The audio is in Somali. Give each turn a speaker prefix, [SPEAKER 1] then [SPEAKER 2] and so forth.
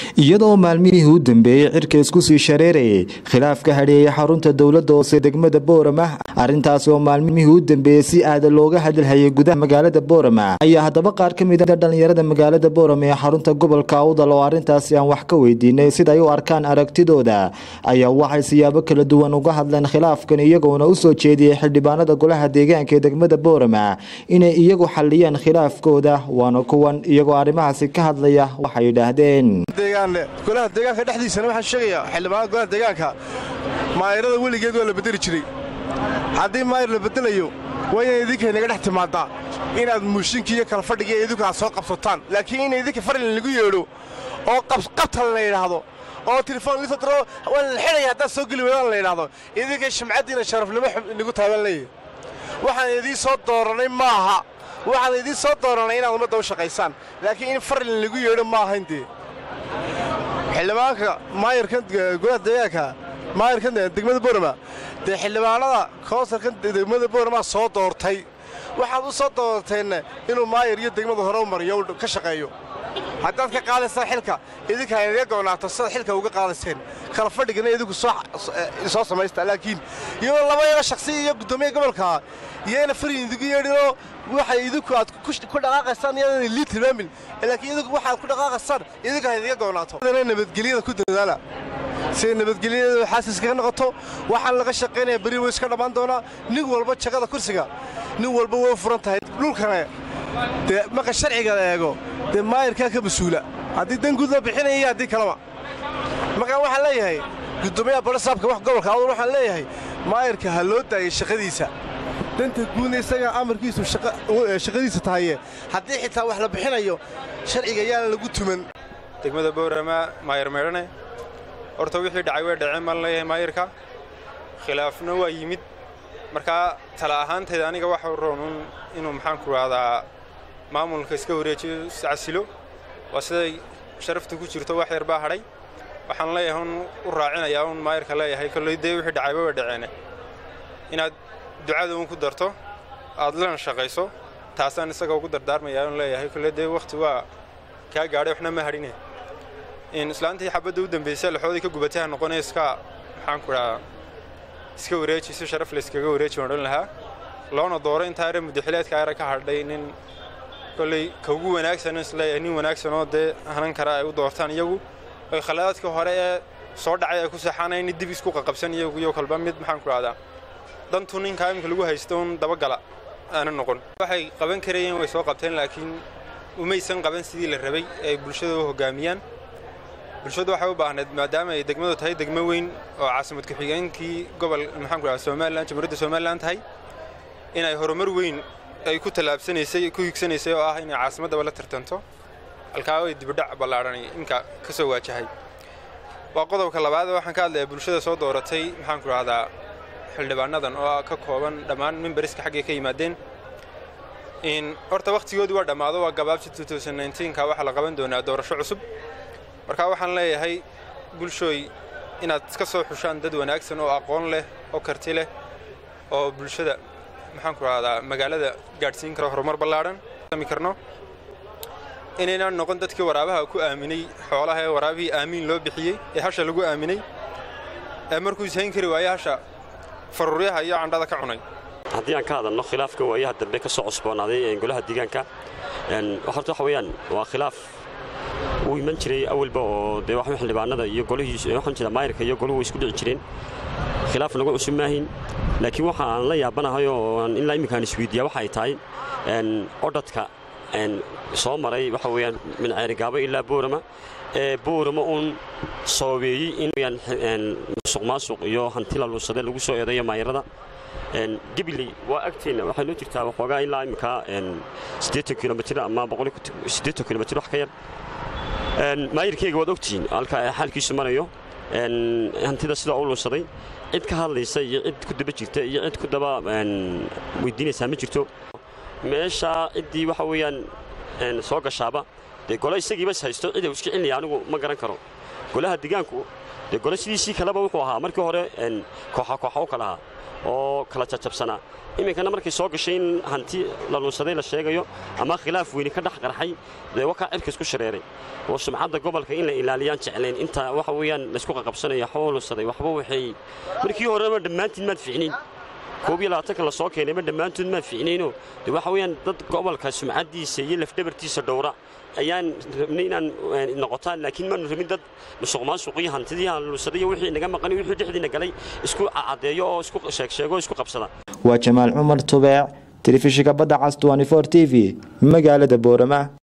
[SPEAKER 1] iyadoo maalmihii u dambeeyey cirka isku sii shareerayay khilaaf ka hadheeyay xarunta dowladda hoose degmada boorama arrintaasi oo maalmihii u dambeeyey si aada looga hadalhayay gudaha magaalada boorama ayaa haddaba qaar ka mid a dhallinyarada magaalada boorama ee xarunta gobolka awdal oo arrintaasi aan wax ka weydiinay siday u arkaan aragtidooda ayaa waxay siyaabo kala duwan uga hadleen khilaafkan iyagoona usoo jeediyey xildhibaanada golaha deegaanka ee degmada boorama inay iyagu xaliyeen khilaafkooda waana kuwan iyagoo arrimahaasi ka hadlaya waxay yidhaahdeen
[SPEAKER 2] golaha deegaanka dhexdiisana waxaan sheegayaa xildhibaanada golaha deegaanka maayarada weligeed waa la bedeli jiray haddii maayar la bedelayo waa inay idinka naga dhex timaadaa inaad muushinkii iyo kala fadhiga iyo idinku aad soo qabsataan laakiin in idinka farlin lagu yeedho oo qabtal la yidhaahdo oo telefoon lisodro waa la xidhaya haddaad soo geli weydaan la yidhaahdo idinka shamcaddiina sharafnimo nagu taaban leeyahy waxaan idiin soo dooranay maaha waxaan idiin soo dooranay inaad ummadda u shaqaysaan laakiin in farlin lagu yeedho ma ahayn dee xildhibaanka maayarkan golaha deegaanka maayarkan degmada boorama dee xildhibaanada koonsarkan degmada boorama soo doortay waxaad u soo doorteenna inuu maayar iyo degmada hore u mariyo ka shaqeeyo haddaad ka qaadaysaan xilka idinka inaga go'naato sidaad xilka uga qaadayseen kala fadhigana idinku soo samaysta laakiin iyadoo laba yaga shaksi iyo guddoomiya gobolka iyana farin idigu yeedhinoo waxay idinku aad ku dhaqaaqaysaan iyadana lii tilmaamin laakiin idinku waxaad ku dhaqaaqaysaan idinka inaga go'naato nabadgelyada ku dadaala siday nabadgelyada xaasiska ka noqoto waxaan laga shaqaynaya beri way iska dhammaan doonaa nin walba jagada kursiga nin walba way furan tahay dhulkane dee marka sharciga la eego dee maayarkaa ka mas-uula haddii dan guud loo bixinaya iyo haddii kaleba markaa waxaan leeyahay guddoomiyaha barasaabka wax gobolka awdal waxaan leeyahay maayarka ha loo daayay shaqadiisa danta guudna isagaa amarkiisu shaqadiisa tahaye haddii xitaa wax la bixinayo sharciga yaana lagu tuman
[SPEAKER 3] degmada boorama maayar meedhane horta wixii dhacay way dhaceen baan leeyahay maayarka khilaafna waa yimid markaa tala ahaantayda aniga waxa roonun inuu maxaanku rahdaa maamulka iska wareejiyo iscasilo waa siday sharafta ku jirto wax yar baa hadhay waxaan leeyahay un u raacinayaa un maayarka leeyahay kolley dee wixii dhacayba way dhaceene inaad ducada un ku darto aad lana shaqayso taasaan isaga ugu dardaarmayaa un leeyahay kolley dee wakhti waa kaa gaadhay waxna ma hadhine in islaantii xabadda u dambaysay laxoodii ka gubatay ha noqonaya iska maxaanku dhahaa iska wareeji si sharaf la iskaga wareeji odhan lahaa loona dooro intaa yare muddaxileedka yare ka hadhay nin kolley ka ugu wanaagsan isleeyahay nin wanaagsanoo dee hanan kara ay u doortaan iyagu oy khalaadaadkii hore ee soo dhacay ay ku seexanaya nin dib isku qaqabsan iyagu iyo kolba mid maxaanku dhahdaa dantu ninkaa imika lagu haysto un dabagala aana noqon waxay qaban karayeen way soo qabteen laakiin umaysan qaban sidii la rabay ay bulshada u hoggaamiyaan bulshadu waxay u baahnayd maadaama ay degmadu tahay degmo weyn oo caasimad ku-xigeenkii gobol maxaanku dhaha somalilan jamhuuriyadda somalilan tahay inay horumar weyn ay ku tallaabsanaysay ku higsanaysay oo ah inay caasimaddaba la tartanto halkaa ay dibidhac ballaadhanay inka ka soo waajahay waa qodobka labaad waxaan ka hadlayaa bulshada soo dooratay maxaanku dhahdaa xildhibaanadan oo ka kooban dhammaan mimbariska xaggay ka yimaadeen in horta wakhtigoodii waa dhammaado waa gabaabsi ka waxaa la qaban doonaa doorasho cusub markaa waxaan leeyahay bulshooy inaad iska soo xushaan dad wanaagsan oo aqoon leh oo karti leh oo bulshada maxaanku rahdaa magaalada gaadhsiin kara horumar ballaadhan sami karno inaynaan noqon dadkii waraabaha ku aaminay xoolaha ee waraabihii aamiin loo bixiyey ee hasha lagu aaminay ee markuu ishayn kari waaye hasha faruuryaha iyo candhada ka cunay
[SPEAKER 4] haddii aan ka hadalno khilaafka waayaha dambe ka soo cusboonaaday golaha deegaanka horta waxa weeyaan waa khilaaf uu iman jiray awalba oo dee waxaa xildhibaanada iyo golihii waxaan jira maayarka iyo goluhu isku dhici jireen khilaaf nagu cusub maahin laakiin waxa aan la yaabanahay oo ilaa imminkaan isweydiiyaa waxa ay tahay odhadka soo maray waxa weeyaan min ceerigaabo ilaa boorama ee boorama uun soobeeyey in musuq maasuq iyo hanti la luusade lagu soo eedayo maayarada gibiley waa agteenna waxay noo jirtaa waxoogaa ilaa imminkaa siddeetan kilomitir ama boqol siddeetan kilomitir wax ka yar maayirkeyga waad ogtihiin halka xaalkiisu marayo hantida sidaa u luusaday cid ka hadlaysa iyo cid ku daba jirta iyo cid ku daba weydiinaysaa ma jirto meeshaa ciddii waxa weeyaan soo gashaaba dee gole isagiiba is haysto cid uu iska celinaya anigu ma garan karo golaha deegaanku dee gole sidiisii kaleba wuxuu ahaa markii hore kooxa kooxa u kala ahaa oo kala jajabsanaa iminkana markay soo gashay in hanti la lunsaday la sheegayo ama khilaaf weyni ka dhex qarxay dee wakaa cirka isku shareeray oo sumcadda gobolka in la ilaaliyaan jeclayn inta waxa weeyaan laysku qaqabsanaya waxba lunsaday waxba waxay markii horeba dhammaantiin maad ficnayn koob iyo labaatanka la soo keenayba dhammaantood maan ficnayno de waxa weeyaan dad gobolka sumcaddiisa iyo lafdhabartiisa dhowra ayaan rabnay inaan noqotaan laakiin maanu rabin dad musuq maasuqiyo hantidii lunsaday iyo wixii naga maqan wixii dhexdiina galay isku caddeeyo oo isku sheegsheego oo isku qabsada
[SPEAKER 1] waa jamaal cumar tubeec telefishinka badda cas t v magaalada boorama